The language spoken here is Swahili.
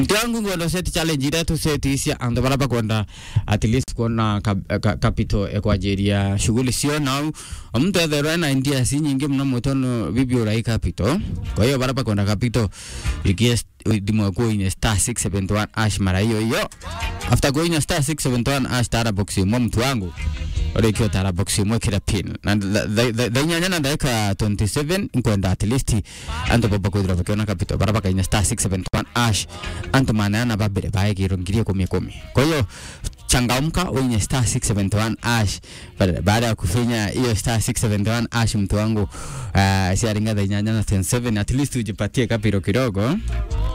mtu wangu ngono set challenge ile tu set isia ando baraba kwenda at least kuona kap- ka- capital ekwajiria shughuli sio na mtu ethero na india si nyingi mno mutono bibi urai capital kwa hiyo baraba kwenda capital ikie dimwe kuine star 671 ash mara hiyo hiyo after kuine star 671 ash tara box mo mtu wangu orikio tara box mo kira pin na dhainyanya na dakika 27 nkwenda at least anto baba kudra bakiona capital baraba kaine star 671 ash anto manana babere bae kirongirie kumi kumi kwa hiyo changamka uinye star 671 ash Baada- baada ya kufinya hiyo star 671 ash mtu wangu uh, siaringa dhainyanya na 27 at least ujipatie kapiro kidogo